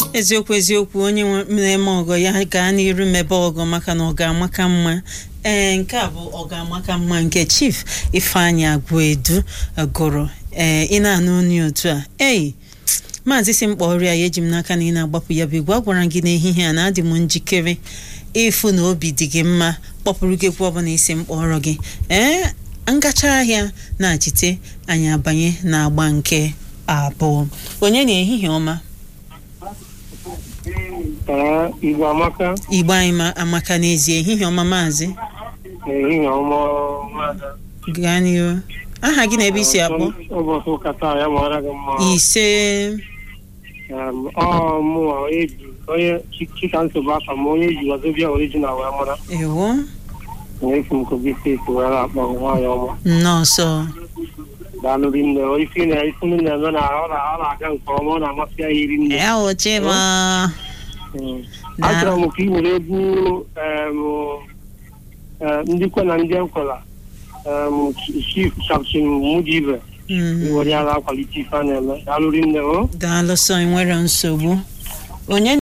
eziokwu eziokwu onye nwe- na-eme ọgọ ya gaa n'iru mebe ọgọ maka na ọ ga-amaka mma ee nke a bụ ọ ga-amaka mma nke chief ifeanyị agụedu gụrụ ee ị na-anụ onye otu a ei maazị si mkpa ọrịa ya eji m n'aka na ị na-agbapụ ya bụ igwe a gwara gị n'ehihie a na adị m njikere ịfụ na obi dị gị mma kpọpụrụ gị egwu ọbụla isi mkpọrọ gị ee ngacha ahịa na-achite anyị abanye na agba nke abụọ onye na ehihie ọma Ee, Igbo amaka igbo anyị ma- amaka n'ezie ehihie ọma maazị ehihie ọma nwada. gaa n'ihu aha gị na ebe isi akpọ ụbọchị ụka taa ya mara gị mma ise Em, ọ mụnwa onye ji onye Chi- chika nsogbu aka m onye ji wazobia original wee mara ewo na-efu m kogi steeti were akpọ nwaanyị ọma nnọọsọ daalụ rinne isi na isi m na-eme na ọ na- ọ na-aga nke ọma ọ na-amasị ya iri nne ewochima Mm. achọrọ m ka ị were egwu em, eh, ndị kwe na ndị ekwela em, chief captain mudibe were ya na-akwalite ife a na-eme daalụ rinne o daalụsọ enwere nsogbu onye